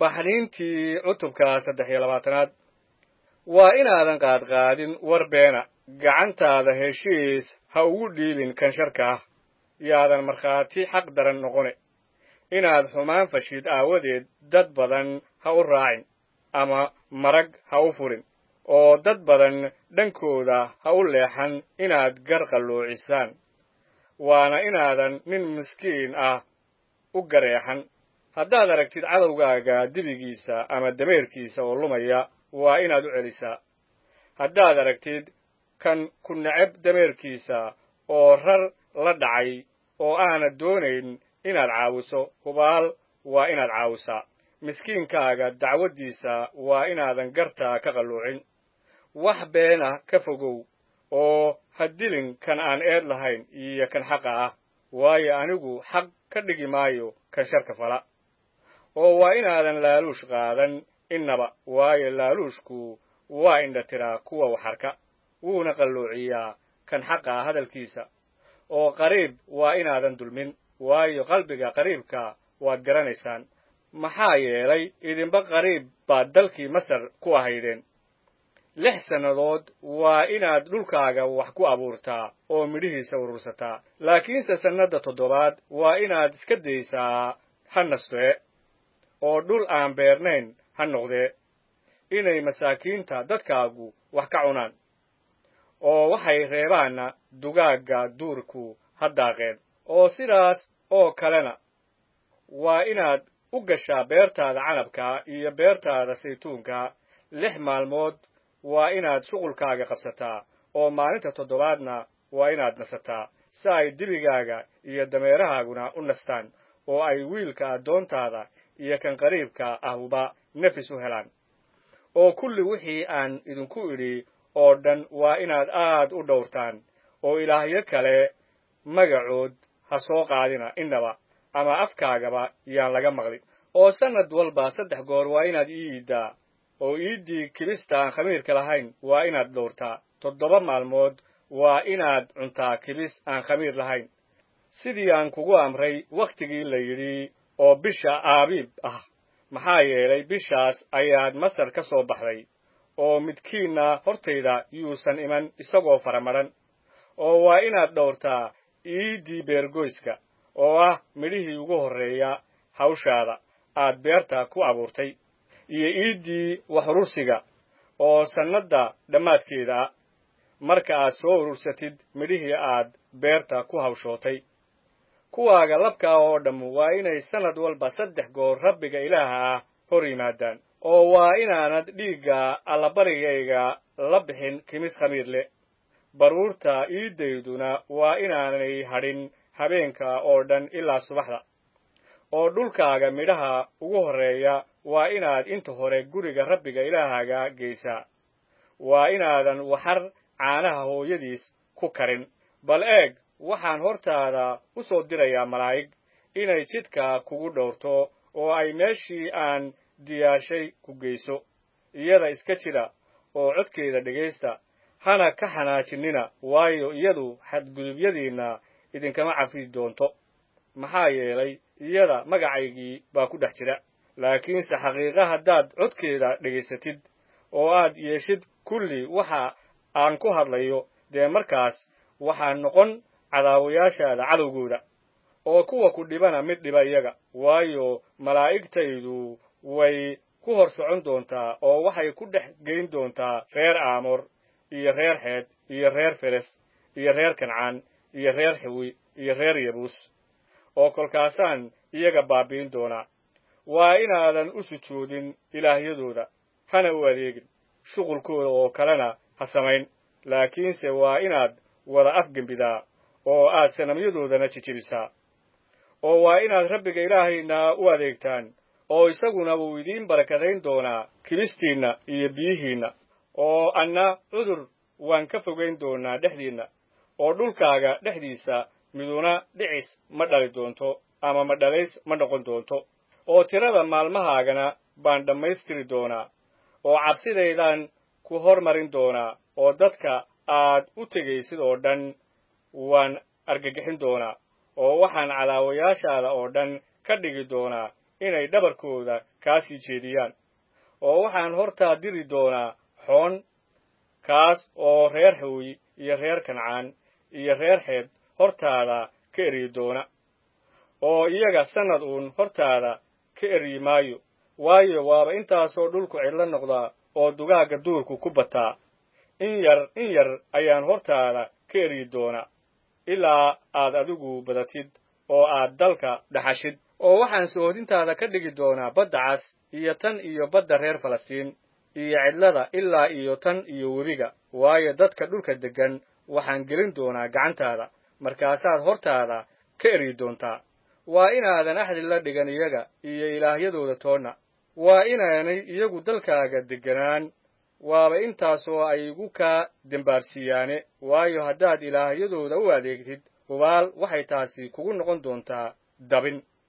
baxniintii cutubka saddex iyo labaatanaad waa inaadan qaadqaadin war beena gacantaada heshiis ha ugu dhiibin kan sharka ah yaadan markhaati xaq daran noqone inaad xumaan fashid aawadeed dad badan ha u raacin ama marag ha u furin oo dad badan dhankooda ha u leexan inaad gar qalluucisaan waana inaadan nin miskiin ah u gareexan haddaad aragtid cadowgaaga dibigiisa ama dameerkiisa oo lumaya waa inaad u celisaa haddaad aragtid kan ku necab dameerkiisa oo rar la dhacay oo aanad doonayn inaad caawiso hubaal waa inaad caawisaa miskiinkaaga dacwaddiisa waa inaadan gartaa ka qalluucin wax beena ka fogow oo ha dilin kan aan eed lahayn iyo kan xaqa ah waayo anigu xaq ka dhigi maayo kan sharka fala oo waa inaadan laaluush qaadan innaba waayo laaluushku waa indha tiraa kuwa waxarka wuuna qalluuciyaa kan xaqa ah hadalkiisa oo qariib waa inaadan dulmin waayo qalbiga qariibka waad garanaysaan maxaa yeelay idinba qariib baad dalkii masar ku ahaydeen lix sannadood waa inaad dhulkaaga wax ku abuurtaa oo midhihiisa urursataa laakiinse sannadda toddobaad waa inaad iska daysaa ha nastee oo dhul aan beernayn ha noqdee inay masaakiinta dadkaagu wax ka cunaan oo waxay reebaanna dugaagga duurku ha daaqeen oo sidaas oo kalena waa inaad u gashaa beertaada canabka iyo beertaada saytuunka lix maalmood waa inaad shuqulkaaga qabsataa oo maalinta toddobaadna waa inaad nasataa si ay dibigaaga iyo dameerahaaguna u nastaan oo ay wiilka addoontaada iyo kan qariibka ahuba nafis u helaan oo kulli wixii aan idinku idhi oo dhan waa inaad aad u dhowrtaan oo ilaahyo kale magacood ha soo qaadina innaba ama afkaagaba yaan laga maqlin oo sannad walba saddex goor waa inaad ii iiddaa oo iiddii kibista aan khamiirka lahayn waa inaad dhowrtaa toddoba maalmood waa inaad cuntaa kibis aan khamiir lahayn sidii aan kugu amray wakhtigii la yidhi oo bisha aabiib ah maxaa yeelay bishaas ayaad masar ka soo baxday oo midkiinna hortayda yuusan iman isagoo faramadhan oo waa inaad dhowrtaa iiddii beergoyska oo ah midhihii ugu horreeya hawshaada aad beerta ku abuurtay iyo iiddii wax urursiga oo sannadda dhammaadkeeda ah marka aad soo urursatid midhihii aad beerta ku hawshootay kuwaaga labkaa oo dhamm waa inay sannad walba saddex goor rabbiga ilaaha ah hor yimaadaan oo waa inaanad dhiigga allabarigayga la bixin kimis khamiir leh baruurta iiddayduna waa inaanay hadhin habeenka oo dhan ilaa subaxda oo dhulkaaga midhaha ugu horreeya waa inaad inta hore guriga rabbiga ilaahaaga geysaa waa inaadan waxar caanaha hooyadiis ku karin bal eeg waxaan hortaada u soo dirayaa malaa'ig inay jidka kugu dhowrto oo ay meeshii aan diyaarshay ku geyso iyada iska jira oo codkeeda dhegaysta hana ka xanaajinina waayo iyadu xadgudubyadiinna idinkama cafi doonto maxaa yeelay iyada magacaygii baa ku dhex jira laakiinse xaqiiqa haddaad codkeeda dhegaysatid oo aad yeeshid kulli waxa aan ku hadlayo dee markaas waxaa noqon cadaawayaashaada cadowgooda oo kuwa ku dhibana mid dhiba iyaga waayo malaa'igtaydu way ku hor socon doontaa oo waxay ku dhex geyn doontaa reer aamor iyo reer xeed iyo reer feres iyo reer kancaan iyo reer xiwi iyo reer yabuus oo kolkaasaan iyaga baabi'in doonaa waa inaadan u sujuudin ilaahyadooda hana u adeegin shuqulkooda oo kalena ha samayn laakiinse waa inaad wada afgembidaa oo aad sanamyadoodana jijibisaa oo waa inaad rabbiga ilaahayna u adeegtaan oo isaguna wuu idiin barakadayn doonaa kibistiinna iyo biyihiinna oo anna cudur waan ka fogayn doonaa dhexdiinna oo dhulkaaga dhexdiisa miduna dhicis ma dhali doonto ama ma dhalays ma noqon doonto oo tirada maalmahaagana baan dhammaystiri doonaa oo cabsidaydaan ku hormarin doonaa oo dadka aad u tegaysid oo dhan waan argagixin doonaa oo waxaan cadaawayaashaada oo dhan ka dhigi doonaa inay dhabarkooda kaa sii jeediyaan oo waxaan hortaa diri doonaa xoon kaas oo reer hooy iyo reer kancaan iyo reer xeed hortaada ka eryi doona oo iyaga sannad uun hortaada ka eryi maayo waayo waaba intaasoo dhulku cidlo noqdaa oo dugaagga duurku ku bataa in yar in yar ayaan hortaada ka eryi doona ilaa aad adigu badatid oo aad dalka dhaxashid oo waxaan soodintaada ka dhigi doonaa badda cas iyo tan iyo badda reer falastiin iyo cidlada ilaa iyo tan iyo webiga waayo dadka dhulka deggan waxaan gelin doonaa gacantaada markaasaad hortaada ka eryi doontaa waa inaadan axdi la dhigan iyaga iyo ilaahyadooda toonna waa inaanay iyagu dalkaaga degganaan waaba intaasoo ay igu kaa dembaarsiiyaane waayo haddaad ilaahyadooda u adeegtid hubaal waxay taasi kugu noqon doontaa dabin